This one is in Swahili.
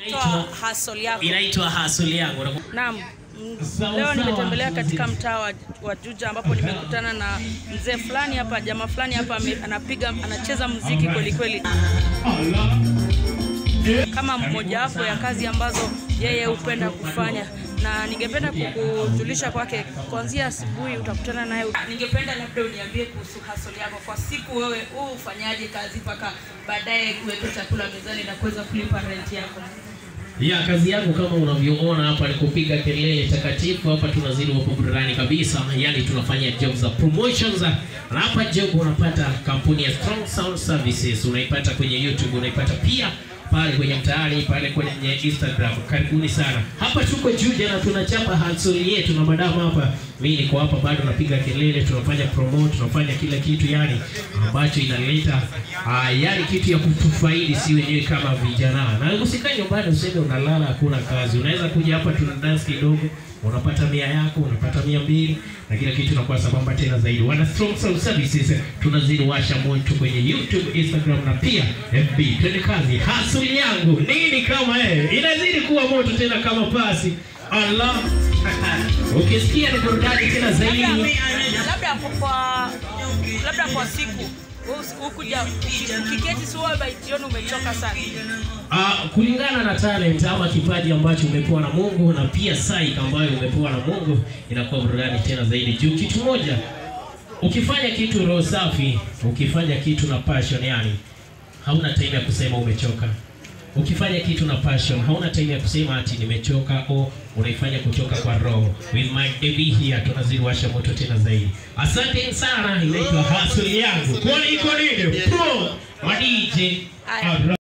Toa hustle yako. inaitwa hasuli yangu Naam. Mm, Sawa, Leo sawa. nimetembelea katika mtaa wa, wa Juja ambapo nimekutana na mzee fulani hapa, jamaa fulani hapa ame- anapiga anacheza muziki kweli kweli, kama mmojawapo ya kazi ambazo yeye hupenda kufanya, na ningependa kukujulisha kwake kuanzia asubuhi utakutana naye. Ningependa labda uniambie kuhusu hustle yako kwa siku, wewe huu ufanyaje kazi mpaka baadaye kuweka chakula mezani na kuweza kulipa rent yako? ya kazi yangu kama unavyoona hapa ni kupiga kelele takatifu hapa tunazidi wapo burudani kabisa yani tunafanya job za promotions na hapa job unapata kampuni ya strong sound services unaipata kwenye youtube unaipata pia pale kwenye mtaani pale kwenye instagram karibuni sana hapa tuko juja na tunachapa hansoli yetu na madamu hapa mi niko hapa bado napiga kelele tunafanya promote tunafanya kila kitu yani ambacho inaleta uh, yani kitu ya kutufaidi si wenyewe kama vijana na usikae nyumbani useme unalala hakuna kazi unaweza kuja hapa tuna dance kidogo unapata mia yako unapata mia mbili na kila kitu inakuwa sambamba tena zaidi wana strong sound services tunazidi washa moto kwenye youtube instagram na pia fb twende kazi hasuli yangu nini kama eh inazidi kuwa moto tena kama pasi allah ukisikia ni burudani tena zaidi labda labda kwa labda kwa siku hukuja ukiketi si wewe by jioni umechoka sana Uh, kulingana na talent ama kipaji ambacho umepewa na Mungu na pia psyche ambayo umepewa na Mungu inakuwa burudani tena zaidi. Juu kitu moja, ukifanya kitu roho safi, ukifanya kitu na passion, yani hauna time ya kusema umechoka. Ukifanya kitu na passion, hauna time ya kusema ati nimechoka au unaifanya kutoka kwa roho. With my baby here tunazidi washa moto tena zaidi. Asante sana, inaitwa hustle yangu. Kwa iko nini? Pro, ma DJ, Aya.